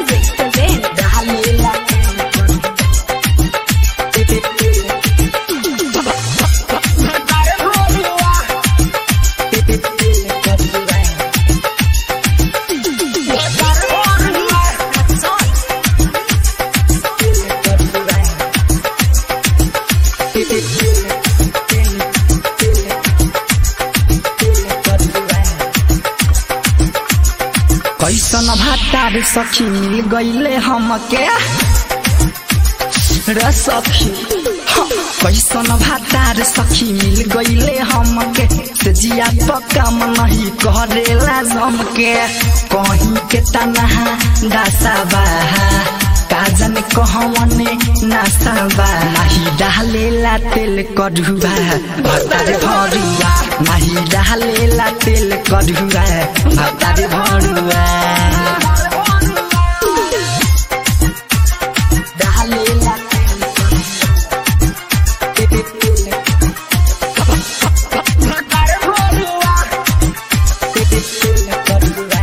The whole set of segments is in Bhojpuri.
Music presents कैसन भातार सखी मिल गईले हमके रे सखी हाँ, कैसन भातार सखी मिल गईले हमके से जिया पक्का नहीं करेला जमके कहीं के तनहा दासा बाहा काजन कहवने नासाबा नाही डालेला तेल कढ़ुआ भतार भरुआ नाही डालेला तेल कढ़ुआ भतार भरुआ डालेला भतार भरुआ तेल कढ़ुआ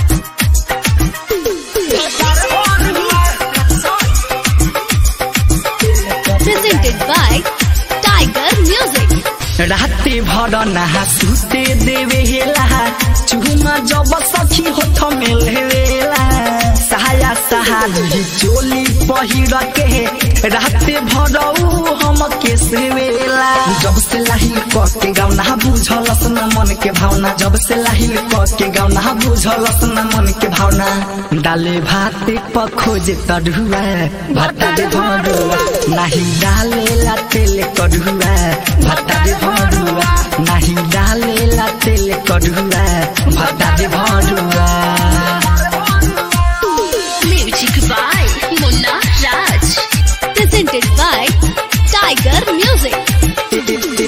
presented by Tiger Music. राते भर नहा सुते देवे हेला चुमा जब सखी होठ में लेवेला सहाया सहारी चोली पहिर के राते भर ऊ हम के सेवेला जब से लाहिल क के गाउना बुझलस न मन के भावना जब से लाहिल क के गाउना बुझलस न मन के भावना डाले भाते प खोजे तढ़ुआ भाता दे भरुआ नाही डालेला तेल कढ़ुआ भाता दे भरुआ नाही डालेला तेल कढ़ुआ भाता दे भरुआ Music by Munna Raj. Presented by Tiger Music.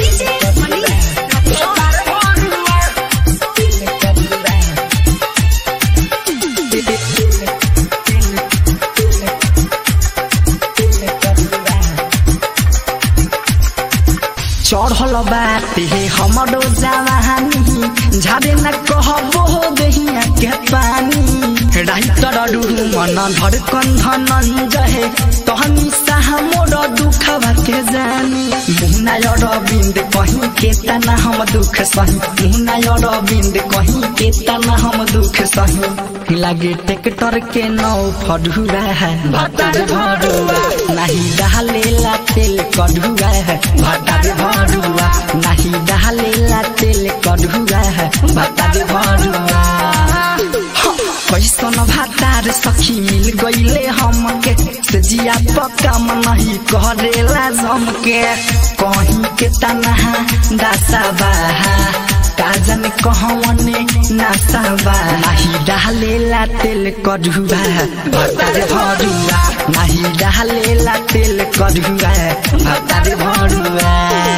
चढ़ल बाटे हमरो जवानी झाड़े न कहबो दहिया के पानी राइतर मन धड़कन धनंजय तहनी साह मोर दुखवा के जानी मुहना अरविंद कहीं के तना हम दुख सही मुहना अरविंद कहीं के तना हम दुख सही लागे ट्रैक्टर के नौ फड़ुआ है भटर भरुआ नहीं डालेला तेल कढ़ुआ है भटर भरुआ नहीं डालेला तेल कढ़ुआ है भटर भरुआ कैसन भातार सखी मिल गईले हमके से जिया पक्का नहीं करेला जमके कहीं के तनहा दासा बाहा काजन कहवने नासाबा नाही डालेला तेल कढ़ुआ भतार भरुआ नाही डालेला तेल कढ़ुआ भतार भरुआ